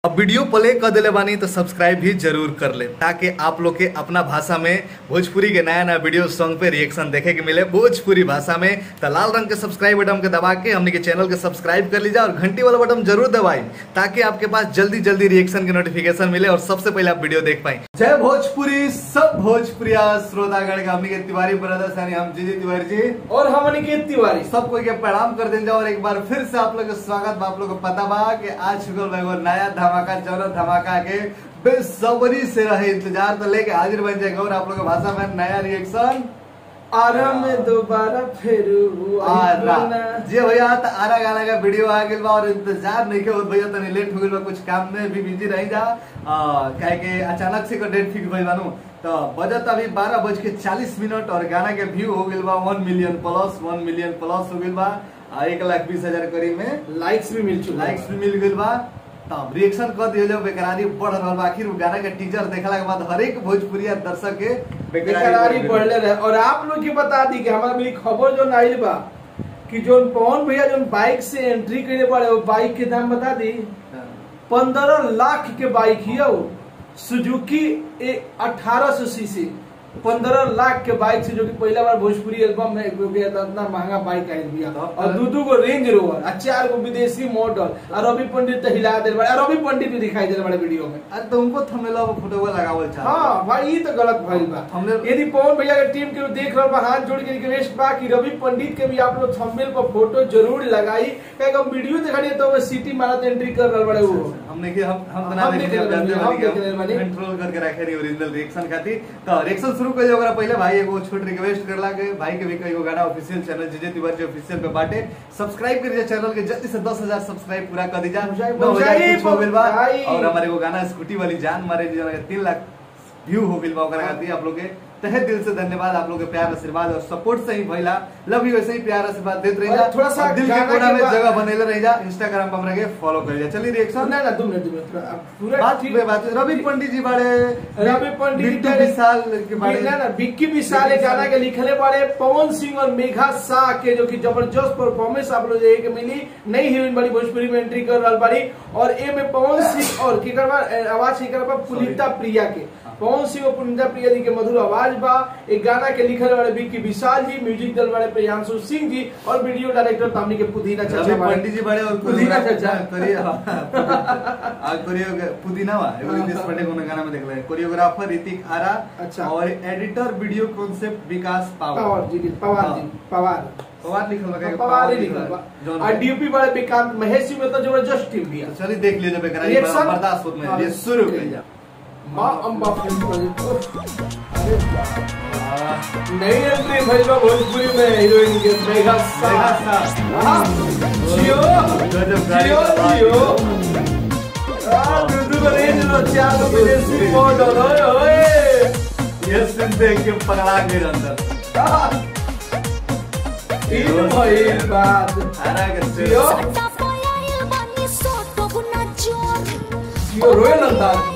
अब video play कर दिले बानी तो सब्सक्राइब भी जरूर कर ले ताकि आप लोग के अपना भाषा में भोजपुरी के नया नया वीडियो सॉन्ग पे रिएक्शन देखे के मिले भोजपुरी भाषा में तो लाल रंग के सब्सक्राइब बटन के दबा के हमने के चैनल के सब्सक्राइब कर लीजिए और घंटी वाला बटन जरूर दबाई ताकि आपके पास जल्दी जल्दी रिएक्शन के नोटिफिकेशन मिले और सबसे पहले आप वीडियो देख पाए जय भोजपुरी सब भोजपुरिया श्रोतागण के हमने के तिवारी ब्रदर्स यानी हम जी जी तिवारी जी और हमन के तिवारी सब कोई के प्रणाम कर दिल जाओ और एक बार फिर से आप लोग के स्वागत बा आप लोग को पता बा कि आज चुकल बा एगो नया धमाका जौन धमाका के बेसब्री से रहे इंतजार तो लेके हाजिर बन जाएगा और आप लोग के भाषा में नया रिएक्शन आरा में दोबारा फिर आरा जी भैया तो आरा गाना का वीडियो आ गया बा और इंतजार नहीं के होत भैया तनी लेट हो गइल बा कुछ काम में भी बिजी रही जा आ, काहे के अचानक से को डेट फिक्स भइल बानू तो बजट अभी बारह बज के चालीस मिनट और गाना के व्यू हो गइल बा one million plus one million plus हो गइल बा आ, एक लाख बीस हजार करीब में लाइक्स भी मिल चुका लाइक्स भी मिल गइल बा तब रिएक्शन कर दियो जब बेकरारी बढ़ रहल बा आखिर उ गाना के टीजर देखला के बाद हर एक भोजपुरिया दर्शक के बेकरारी बढ़ बढ़ले रहे और आप लोग के बता दी कि हमारा मेरी खबर जो आइल बा कि जो पवन भैया जो बाइक से एंट्री करे पड़े वो बाइक के दाम बता दी हाँ। पंद्रह लाख के बाइक ही है वो सुजुकी अठारह सौ सीसी पंद्रह लाख के बाइक से जो कि पहला बार भोजपुरी एल्बम में एक गया था इतना महंगा बाइक आयल बिया तब और दू दू गो रेंज रोवर और चार गो विदेशी मॉडल और रवि पंडित तो हिला दे बड़े और रवि पंडित भी दिखाई दे बड़े वीडियो में अरे तुमको थंबनेल और फोटो लगावल चाह हाँ भाई ये तो गलत भइल बा हमने- यदि पवन भैया के टीम के देख रहा बा हाथ जोड़ के रिक्वेस्ट बा कि रवि पंडित के भी आप लोग थंबनेल पर फोटो जरूर लगाई काहे कि हम वीडियो दिखाई तो वो सिटी मारत एंट्री कर रहल बड़े वो हमने के हम हम हम बना देख देखे रहे जानते बानी, बानी हम कि देख रहे हम बानी। कंट्रोल करके रखे रही ओरिजिनल रिएक्शन खातिर तो रिएक्शन शुरू कर ओकरा पहले भाई एगो छोट रिक्वेस्ट करला के भाई के भी कई गाना ऑफिशियल चैनल जे जे तिवारी ऑफिशियल पे बाटे सब्सक्राइब कर चैनल के जल्दी से 10000 सब्सक्राइब पूरा कर दीजा हो जाए, नौ हो हजार जाए, कुछ हो गइल बा भाई। और हमारे एगो गाना स्कूटी वाली जान मारे जी के 3 लाख व्यू हो गइल बा ओकरा खातिर आप लोग के तहे दिल से धन्यवाद आप लोग के प्यार आशीर्वाद और सपोर्ट से ही भइला लव यू ऐसे ही प्यार आशीर्वाद देते रहिजा और थोड़ा सा और दिल के गाना कोना के में बाद- जगह बनेले रहिजा इंस्टाग्राम पे हमरा के फॉलो कर लिया चलिए रिएक्शन ना ना दो मिनट दो मिनट थोड़ा- अब पूरा बात ठीक पे बात है। रवि पंडित जी बड़े रवि पंडित बिट्टू जी विशाल के बारे ना ना विक्की विशाल एक गाना के लिखले बारे पवन सिंह और मेघा शाह के जो कि जबरदस्त परफॉर्मेंस आप लोग देखे के मिली नई हीरोइन बड़ी भोजपुरी में एंट्री कर रहल बाड़ी और ए में पवन सिंह और की करबा आवाज की करबा पुनीता प्रिया के पवन सिंह और पुनीता प्रिया जी के मधुर आवाज बा एक गाना के लिखल वाले विक्की विशाल जी म्यूजिक दल वाले प्रियांशु सिंह जी और वीडियो डायरेक्टर तामनी के पुदीना रवि चाचा बाड़े। पंडित जी बड़े और पुदीना चाचा करिए आ कोरियो पुदीना वा एगो रितेश पांडे को गाना में देखले कोरियोग्राफर ऋतिक आरा अच्छा। और editor video concept Vikas Pawar Pawar ji Pawar जी पवार पवार लिखल बा का पवार ही लिखल बा जौन और डीयूपी वाले विकांत महेश जी में तो जबरदस्त टीम भी है चलिए देख लीजिए बेकरार Reaction? बर्दाश्त होत में हाँ, ये शुरू कर जा माँ अम्बा फिल्म प्रोजेक्ट अरे वाह। नई एंट्री भइल बा भोजपुरी में हीरोइन के मेघा मेघा शाह शाह। हाँ, जियो गजब गाड़ी जियो का बात। जियो आ, दूधू को रेंज लो चार को विदेशी मॉडल ओए ओए ये सुन देख के पगला गए अंदर आ, इन भइल बात आरा के जियो जियो रोयल अंदाज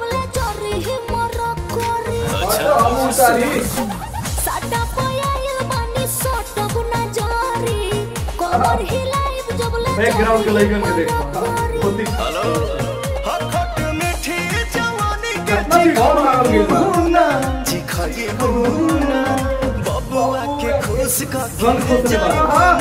और तो हम उतारी बैकग्राउंड के लइकन के देखो होती कितना भी कौन मांग गेल बा बबुआ के खुश रन को से बात हाँ,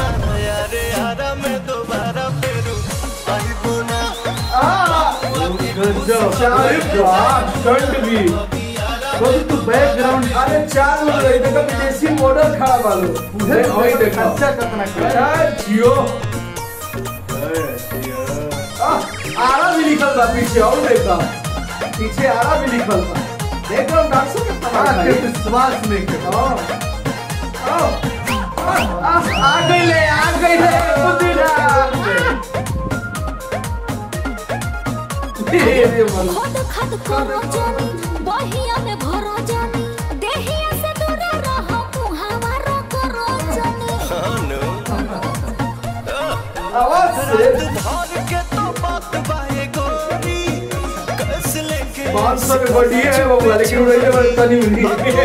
हाँ। गजब चार बार स्टंट भी तो तू बैकग्राउंड अरे चार लोग रहे देखो विदेशी मॉडल खड़ा बालो पूरे वही देखो खर्चा कितना कर अरे जियो आ, आरा भी लिखल बा पीछे और देखो पीछे आरा भी लिखल बा देख रहा हूँ डांसर कितना आरा मार के रही है। विश्वास नहीं कर हाँ। आओ, आ, आ, आ गई ले आ गई ले पुदीना ये ये बोलो खद खद करो जानी बहिया में भरो जानी देहिया से दूर रहो मुहावा रो करो जानी आवाज से पाँच सौ में बड़ी है वो वाले की उड़ाई है बड़ी तनी मुनी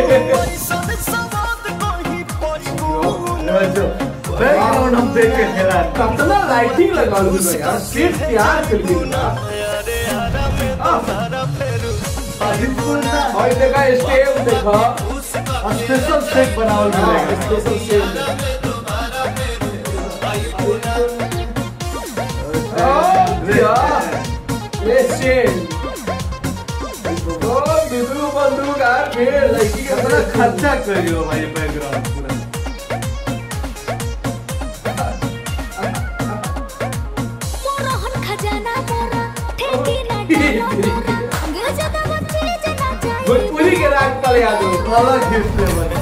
बैकग्राउंड हम देख के हैरान कितना लाइटिंग लगा लो यार सिर्फ प्यार कर ली ना दोबारा फेरू और देखा स्टेप देखा स्पेशल सेट बनावल मिलेगा स्पेशल स्टेप ये स्टेप ओ बिदु बंदूक आ फिर लड़की के कितना तरह खर्चा करियो भाई बैकग्राउंड पूरा मोरहन खजाना मोरा ठेकी ना डालो मोरा गे जदा बच्चे जना चाहिए भोजपुरी के राग कल याद हो अलग गिफ्ट बने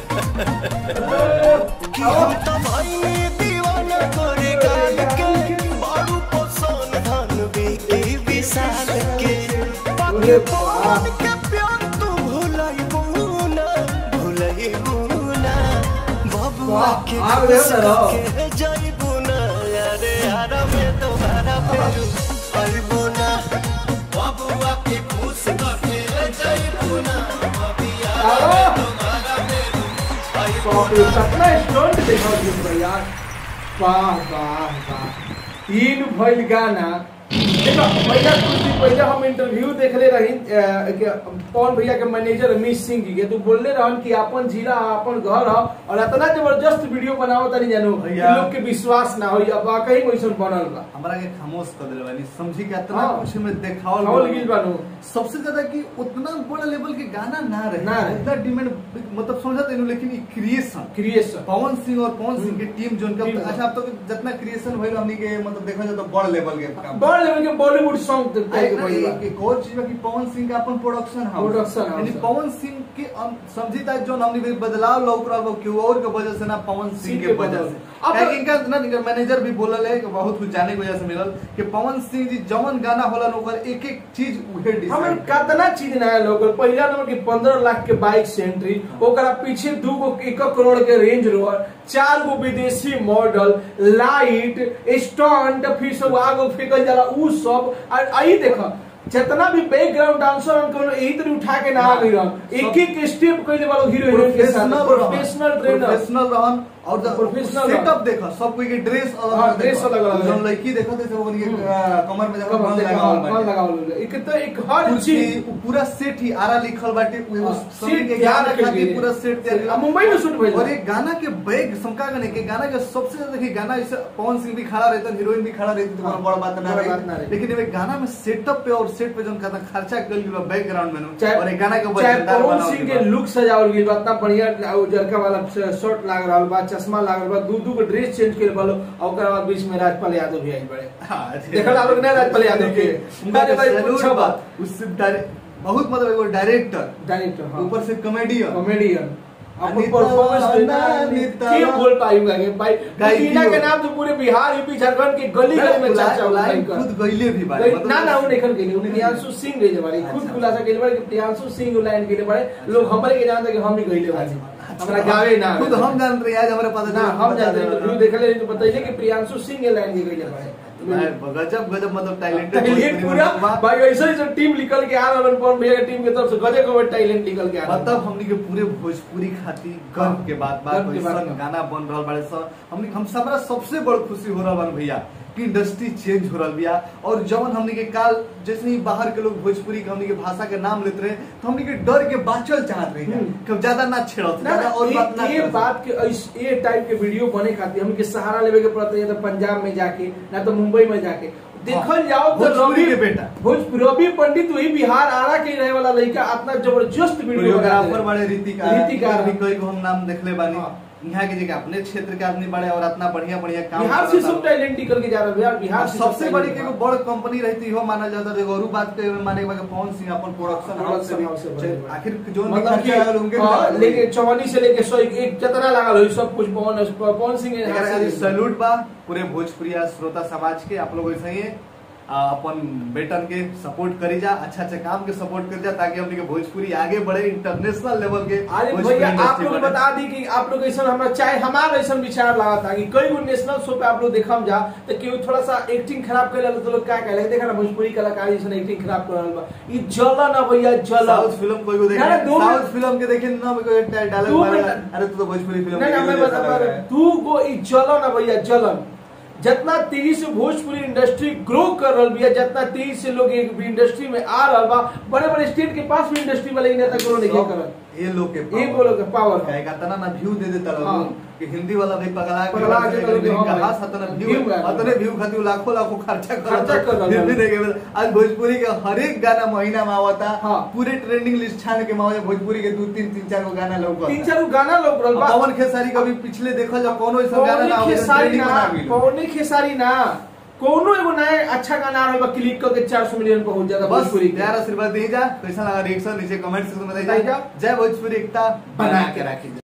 कि हम तो भाई दीवाना तोरे गाल के बारू पसंद धन बेके विशाल के बाकी पवन के प्यार तू भुलाई बुना भुलाई बुना बबुआ के वाह, आग खुश रहे हो ना। के जाई बुना अरे यार में दोबारा फेरू आई बुना बबुआ के खुश के जाई बुना बाप रे कितना स्टंट देखा जिस यार वाह वाह वाह तीन भइल गाना देखो भैया कुछ दिन पहले हम इंटरव्यू देखले रही अ, के पवन भैया के मैनेजर रमेश सिंह जी के तो बोलले रहन कि अपन जिला अपन घर ह और इतना जबरदस्त वीडियो बनावत तनी जानो भैया। लोग के विश्वास ना होई अब वाकई वैसन बनल बा हमरा के खामोश कर दिल बानी समझी के इतना हाँ। कुछ में देखावल खावल गइल गिल बानू सबसे ज्यादा कि उतना बड़ा लेवल के गाना ना रहे ना रहे। उतना डिमांड मतलब समझा तेनु लेकिन ई क्रिएशन क्रिएशन पवन सिंह और पवन सिंह की टीम जोन टीम का बा। अच्छा अब तो जितना क्रिएशन भइल हमनी के मतलब देखा जाए तो बड़ लेवल के काम बड़ लेवल के बॉलीवुड सॉन्ग आ, देख एक- एक- एक और चीज बा कि पवन सिंह का अपन प्रोडक्शन हाउस Production house यानी है। पवन सिंह के हम समझी ता जो हमनी के बदलाव लौक रहा क्यों और के वजह से ना पवन सिंह सिंह के के वजह बदल। से अब- काहे कि इनका ना इनका मैनेजर भी बोलल है कि बहुत कुछ जाने की वजह से मिलल कि पवन सिंह जी जवन गाना होला ओकर एक एक चीज उहे हमें डिसाइड कितना चीज नया लोग पहला नंबर के पंद्रह लाख के बाइक से एंट्री ओकरा पीछे दू गो एक करोड़ के रेंज रोवर चार गो विदेशी मॉडल लाइट स्टंट फिर सब आगो फेंकल जाला उ सब और आई देखो जितना भी बैकग्राउंड डांसर उनको यही तरह उठा के ना आ गई रहन एक एक स्टेप कइले वाला हीरो हीरोइन के साथ प्रोफेशनल ट्रेनर प्रोफेशनल रहन और Professional सेटअप देखा सब कोई के ड्रेस अलग हाँ, अलग dress अलग अलग है। जौन लड़की देखो तो सब उनके कमर में जब कमर बंद देखा, लगावल बंद बाटे लगावल एक तो एक हर कुर्सी चीज उ पूरा सेट ही आरा लिखल बाटे उ एगो हाँ, सभी सेट के तैयार गाना कइल खातिर गेल। पूरा सेट तैयार आ, मुंबई में शूट भइल और ये गाना के बैग समका गने के गाना के सबसे ज्यादा देखिए गाना जैसे पवन सिंह भी खड़ा रहता हीरोइन भी खड़ा रहती तो हाँ, कोनो बड़ बात ना बड़ बात ना रही रही। लेकिन ये गाना में सेटअप पे और सेट पे जोन कहता खर्चा कल गेल बैकग्राउंड में नु, चाहे और ये गाना के चाहे वजनदार पवन बनावल सिंह गेल के बा। लुक सजावल गेल बा इतना बढ़िया उजरका वाला शर्ट लाग रहल बा चश्मा लाग रहल बा दू दू के ड्रेस चेंज केल बालो और ओकरा बाद बीच में राजपाल यादव भी आइल बड़े हाँ, देखल आप लोग ने राजपाल यादव के उनका अरे जो भाई सैल्यूट पूछो बा बात उससे डायरेक्ट बहुत मतलब एगो डायरेक्टर डायरेक्टर हाँ ऊपर से कॉमेडियन कॉमेडियन अपन अनिता परफॉर्मेंस वाला, अनिता के वाला। बोल पाएगा के भाई गाई टीना दियो। के नाम तो पूरे बिहार यूपी झारखंड के गली गली में चर्चा हो लाइन गई खुद गईले भी बारे गई- ना ना वो निकल गई उन्हें प्रियांशु सिंह गई बारे खुद अच्छा। खुलासा गई बारे कि प्रियांशु सिंह लाइन गई बारे लोग हमारे के जानते कि हम ही गईले बारे हमरा गावे ना खुद हम जान रहे आज हमारे पता ना चला, हम बता जानते दे हैं रहा तो हूँ। देखले तो बताइए कि प्रियांशु सिंह के लाइन गई बारे मैं गजब गजब मतलब टैलेंटेड टैलेंट पूरा भाई ऐसा ही सब टीम निकल के आ रहा है भैया की टीम के तरफ से गजब गजब टैलेंट निकल के आ रहा मतलब हमनी के पूरे भोजपुरी खाती गर्व के बात बात गर्व के बात ऐसा बा। गाना बन रहल बाड़े स हमनी हम सबरा सबसे बड़ खुशी हो रहल बन भैया कि इंडस्ट्री चेंज हो रहल बिया और जवन हमनी के काल जैसे ही बाहर के लोग भोजपुरी के हमनी के भाषा के नाम लेते रहे तो हमनी के डर के बाचल चाहत रही हम्म। कब ज्यादा ना छेड़त ना ज्यादा और बात ना ये करत। बात के इस ये टाइप के वीडियो बने खातिर हमके सहारा लेवे के पड़ता है या तो पंजाब में जाके ना तो मुंबई में जाके देखल हाँ, जाओ तो भोजपुरी रवि के बेटा। भोजपुरी रवि पंडित वही बिहार आरा के ही रहे वाला लड़का इतना जबरदस्त वीडियो कोरियोग्राफर बड़े रीतिका रीतिकार भी कई गो हम नाम देखले बानी हाँ। यहाँ के जगह अपने क्षेत्र के आदमी बड़े और इतना बढ़िया बढ़िया काम बिहार से करता सब लोग। टैलेंट निकल के जा रहा है बिहार बिहार और से सबसे सब बड़ी talent के बा। एगो बड़ कंपनी रहती हो मानल जाता है और बात के माने के पवन सिंह अपन प्रोडक्शन हाउस से Production house से भी- बने बा। आखिर जो भी मतलब कि खर्चा आयल उनके हाँ, भी लेके चौवानी से लेके सौ एक जितना लागल हो सब कुछ पवन पवन सिंह के हाथ से एकरा सैल्यूट बा पूरे भोजपुरिया श्रोता समाज के आप लोग ऐसे ही आ, अपन बेटन के सपोर्ट करी जा अच्छा अच्छा काम के सपोर्ट करी जा ताकि हमने के भोजपुरी आगे बढ़े इंटरनेशनल लेवल के अरे भोजपुरी भैया आप industry लोग बढ़े। बता दी कि आप लोग ऐसा हमारा चाहे हमारा ऐसा विचार लगा था कि कई गो नेशनल शो पे आप लोग देखम जा तो केहू थोड़ा सा एक्टिंग खराब कर तो लोग क्या कहले देखा ना भोजपुरी कलाकार जैसे एक्टिंग खराब कर रहल बा ई जलन ना भैया जलन साउथ फिल्म कोई को देखे ना, ना, दो साउथ मिनट- फिल्म के देखे ना कोई दो डायलॉग मारेगा मिनट- अरे तू तो भोजपुरी फिल्म नहीं ना के मैं जैसा बता लग पा रहा रहा है। तू गो ई जलन ना भैया जलन जितना तेजी से भोजपुरी इंडस्ट्री ग्रो कर रहा बिया जितना तेजी से लोग एक इंडस्ट्री में आ रहा बा बड़े बड़े स्टेट के पास भी इंडस्ट्री में लेकिन तक नहीं सब करल ये लोग के ये बोलो के पावर है है का तना ना व्यू दे देता हाँ। लोग कि हिंदी वाला भी पगला के पगला के लोग के, हाँ का भाई। हाथ हतना व्यू View है। हतने व्यू खातिर लाखों लाखों खर्चा कर खर्चा कर रहा फिर भी है। नहीं के आज भोजपुरी के हर एक गाना महीना में आवता हाँ। पूरे ट्रेंडिंग लिस्ट छान के मावे भोजपुरी के दो तीन तीन चार गो गाना लौकता तीन चार गाना लोग रहा बा पवन खेसारी कभी पिछले देखल जा कोनो ऐसा गाना पौनी ना हो खेसारी ट्रेंडिंग ना बना गेल पौनी खेसारी ना कोनो एगो नया अच्छा गाना आ रहा बा क्लिक करके 400 मिलियन पहुंच जाता बस भोजपुरी के प्यार आशीर्वाद दी जा कैसा लगा रिएक्शन नीचे कमेंट सेक्शन में बताइए बताइए। जय भोजपुरी एकता बना के रखी